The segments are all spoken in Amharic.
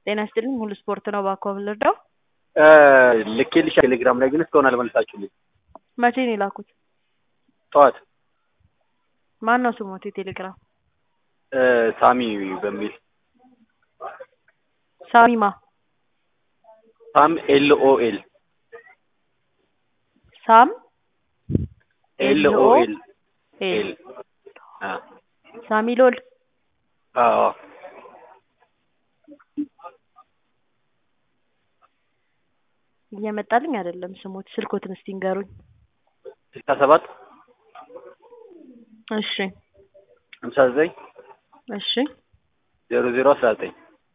ጤና ይስጥልኝ ሙሉ ስፖርት ነው እባክዎ ልርዳው? ልኬልሽ ቴሌግራም ላይ ግን እስካሁን አልመለሳችሁልኝ። መቼ ነው የላኩት? ጠዋት ማን ነው ስሞት የቴሌግራም? ሳሚ በሚል ሳሚማ ሳም ኤል ኦ ኤል ሳም ኤል ኦ ኤል ኤል ኤል ሳሚ ሎል አዎ እየመጣልኝ አይደለም ስሞት ስልኮትን እስቲ ንገሩኝ። ስልሳ ሰባት እሺ ሀምሳ ዘጠኝ እሺ ዜሮ ዜሮ አስራ ዘጠኝ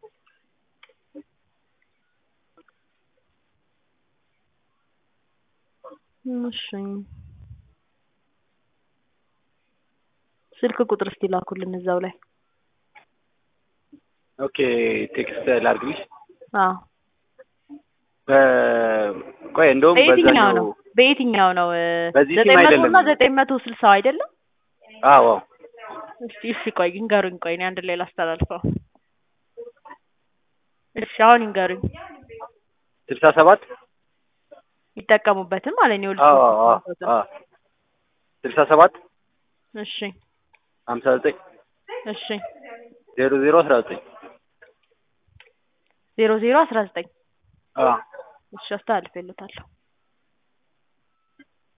እሺ ስልክ ቁጥር እስቲ ላኩልን እዛው ላይ። ኦኬ ቴክስት ላድርግልሽ። አዎ ቆይ እንደውም በየትኛው በዛኛው ነው በየትኛው ነው? በዚህ ሲም ዘጠኝ መቶ አይደለም። እና ዘጠኝ መቶ ስልሳው አይደለም? አዎ አዎ እስቲ እሺ ቆይ ይንገሩኝ። ቆይ እኔ አንድ ላይ ላስተላልፈው። እሺ አሁን ይንገሩኝ። ስልሳ ሰባት ይጠቀሙበትም ማለት ነው። አዎ አዎ አዎ ስልሳ ሰባት እሺ ሀምሳ ዘጠኝ እሺ ዜሮ ዜሮ አስራ ዘጠኝ ዜሮ ዜሮ አስራ ዘጠኝ አዎ እሺ አስተላልፌለታለሁ።